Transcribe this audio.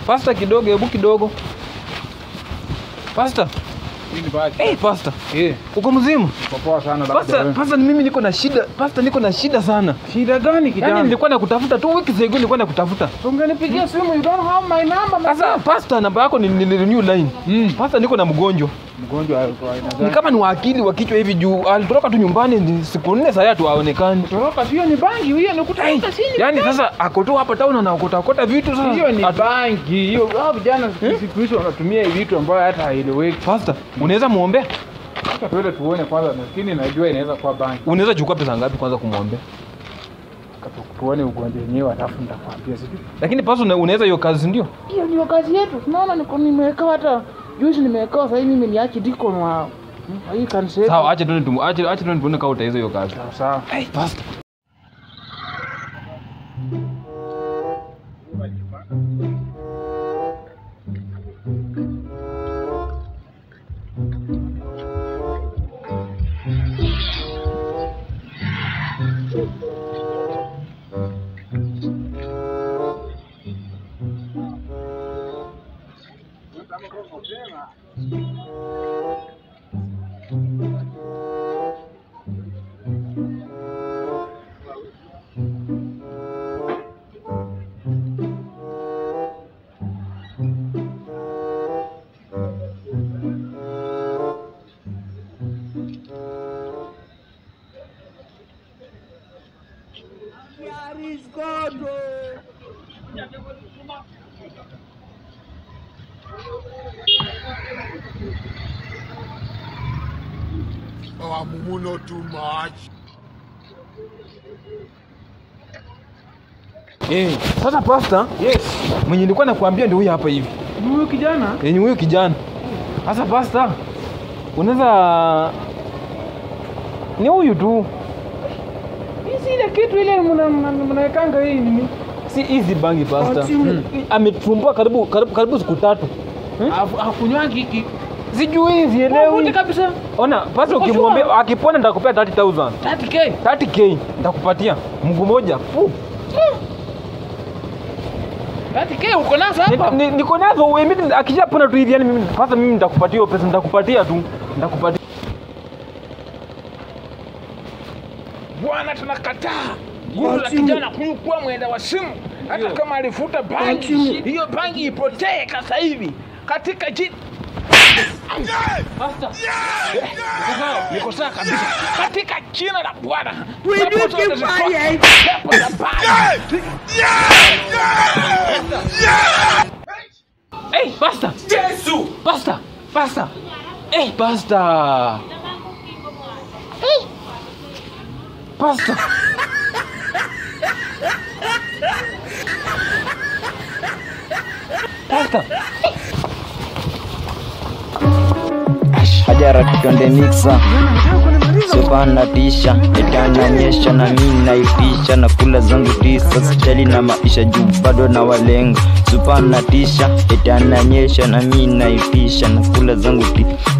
Pasta kidogo, hebu kidogo. Pasta. Nini basi? Hey, pasta. Eh, Uko mzima? kwa poa sana Pasta, labda. pasta ni mimi niko na shida. Pasta niko na shida sana. Shida gani Yaani kijana? nilikuwa nakutafuta tu wiki ago nilikuwa nakutafuta. Ungenipigia simu you don't have my number. man. Sasa pasta namba yako ni, ni, ni new line. Mm. Pasta niko na mgonjwa. Mgonjwa wa aina Ni gani? kama ni wa akili wa kichwa hivi juu alitoroka tu nyumbani ni siku nne sasa tu haonekani. Toroka sio ni bangi hiyo ni kutafuta sini. Yaani sasa ako tu hapa town anaokota okota vitu sasa. Hiyo ni Atu- bangi. Hiyo hao vijana siku hizo wanatumia hivi vitu ambayo hata haieleweki. Pasta, unaweza muombea? Sasa tuende tuone kwanza, lakini najua inaweza kuwa bangi. Unaweza chukua pesa ngapi kwanza kumwombea? Katu- Tuone ugonjwa wenyewe alafu nitakwambia sijui. Lakini pasta una- unaweza hiyo kazi ndio? Hiyo ndio kazi yetu. Tunaona niko nimewekewa hata juzi nimewekewa sasa hivi mimi ni archdeacon wa hii kanisa. yetu. Sawa, acha tuone tumu, acha acha tuone tuone kama utaweza hiyo kazi. Sawa, Sawa. Hey, pasta. Oh, Mumu, too much. Eh, sasa pasta, Yes. mwenye nilikuwa nakwambia ndio huyu hapa hivi. Ni Huyu kijana Yenye huyu kijana. Sasa pasta, unaweza ni huyu tu. hii si ile kitu ile mna- mna- mnawekanga hii nini? Si easy bangi pasta. Ati- Hmm. Ametumbua karibu karibu karibu siku tatu. Afu- Hakunywangi hiki. Sijui Wote sielewi. kabisa. Ona, pasta Uko ukimwambia sure? akipona nitakupea 30000. 30k. 30k nitakupatia mguu moja. Fu. 30k uko nazo Ni- hapa? ni- Niko nazo wewe mimi akishapona tu hivi yani mimi pasta mimi nitakupatia hiyo pesa nitakupatia tu. Nitakupatia. Bwana, tunakataa gumu la kijana huyu kuwa mwenda wa simu, hata kama alifuta bangi, hiyo bangi ipotee sasa hivi katika jina Pastor. Eh, niko sawa kabisa katika jina la Bwana. Pepo zote zitoke. Pepo za bangi. Hey, pasta. Yesu. Pasta. Pasta. Hey, pasta. Hey. Pasta. Pasta. hajara kitonde mixa sopana tisha itananyesha na mi naipisha na kula zangu tisa sijali na maisha juu bado na walenga supana tisha itananyesha na mi naipisha na kula zangu ti